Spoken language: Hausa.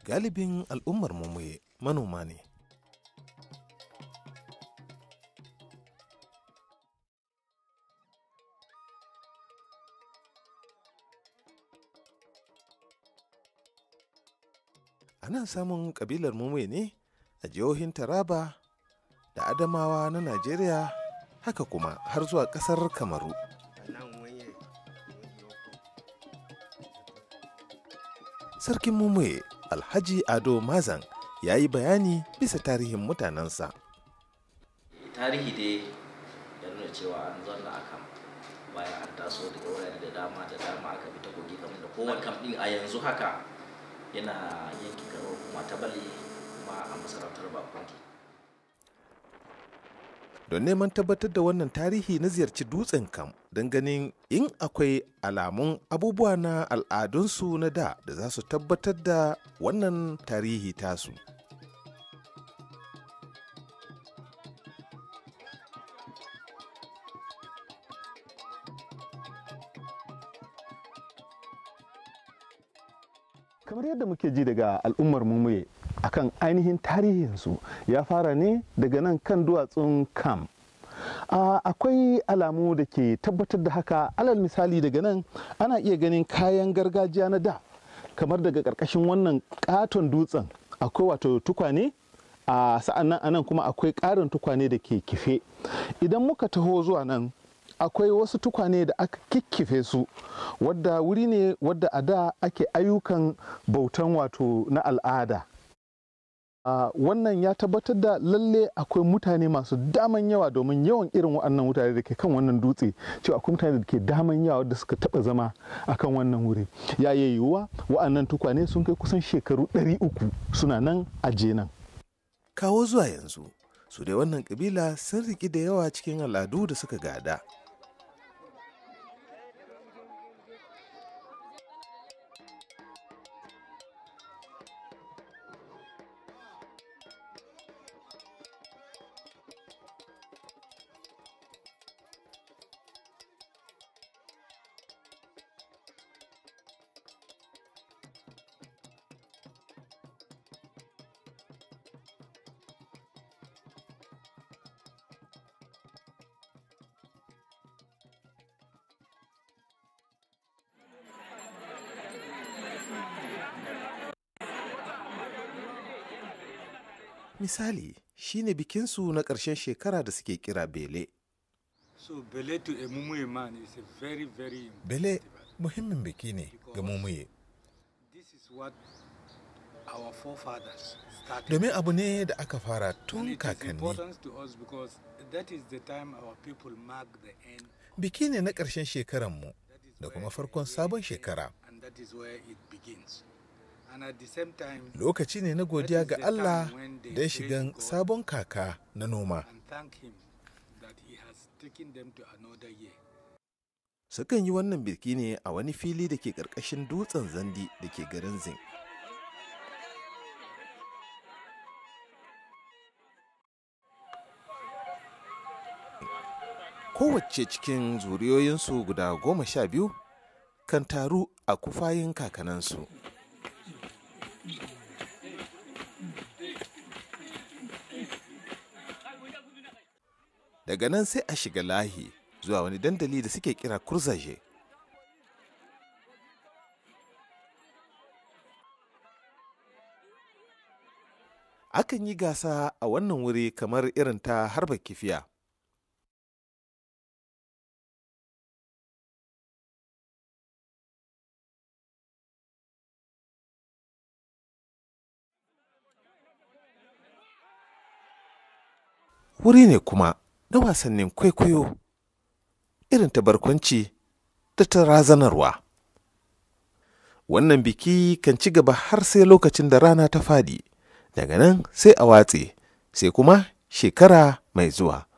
galibin al'ummar mumuye manoma ne ana samun kabilar mumuye ne a jihohin taraba da adamawa na najeriya haka kuma har zuwa kasar kamaru sarkin mumuye alhaji ado mazan ya yi bayani bisa tarihin mutanensa tarihi dai ya nuna cewa an zanna a kan bayan an taso daga wurare da dama da dama aka bi ta kogi kamar da kowane kam din a yanzu haka yana yankin karo kuma ta bali kuma a masarautar bakonki don neman tabbatar da wannan tarihi na ziyarci dutsen kam don ganin in akwai alamun abubuwa na al'adunsu na da da za su tabbatar da wannan tarihi tasu kamar yadda muke ji daga al'ummar mumuye akan ainihin tarihinsu ya fara ne daga nan kan duwatsun kam akwai alamu da ke tabbatar da haka alal misali daga nan ana iya ganin kayan gargajiya na da kamar daga ƙarƙashin wannan ƙaton dutsen akwai wato tukwane a sa'an nan anan kuma akwai ƙarin tukwane da ke kife idan muka taho zuwa nan akwai wasu tukwane da aka kikkife su wadda wuri ne wadda a da ake ayyukan bautan wato na al'ada Uh, wannan ya tabbatar da lalle akwai mutane masu daman yawa domin yawan irin waɗannan mutane da ke kan wannan dutse cewa akwai mutane da ke daman yawa da suka taɓa zama a kan wannan wuri ya yi yiwuwa waɗannan tukwane sun kai kusan shekaru 300 suna nan a nan. kawo zuwa yanzu su dai wannan kabila sun riƙi da yawa cikin al'adu da suka gada misali shine bikinsu na ƙarshen shekara da suke kira bele So Bele to a Mumuye man is a very, very Bele muhimmin biki ne ga mumuye This is what our forefathers started. domin abu ne da aka fara And tun it is kakanni important to us because that is the time our people mark the end. biki ne na ƙarshen shekaranmu That is da where kuma the farkon year sabon ends, shekara And that is where it begins. And at the same time, lokaci ne na godiya is ga the Allah time when they da ya praise shigan God. sabon kaka na noma and thank him that he has taken them to another year. sukan yi wannan biki ne a wani fili da ke ƙarƙashin dutsen zandi da ke garin zin kowace cikin zuriyoyinsu guda goma sha biyu kan taru a kufayin kakanansu daga nan sai a shiga lahi zuwa wani dandali da suke kira kurzaje akan yi gasa a wannan wuri kamar irin ta harba kifiya wuri ne kuma na wasannin kwaikwayo irin ta barkwanci da ta razanarwa wannan biki kan ci gaba har sai lokacin da rana ta fadi daga nan sai a watse sai kuma shekara mai zuwa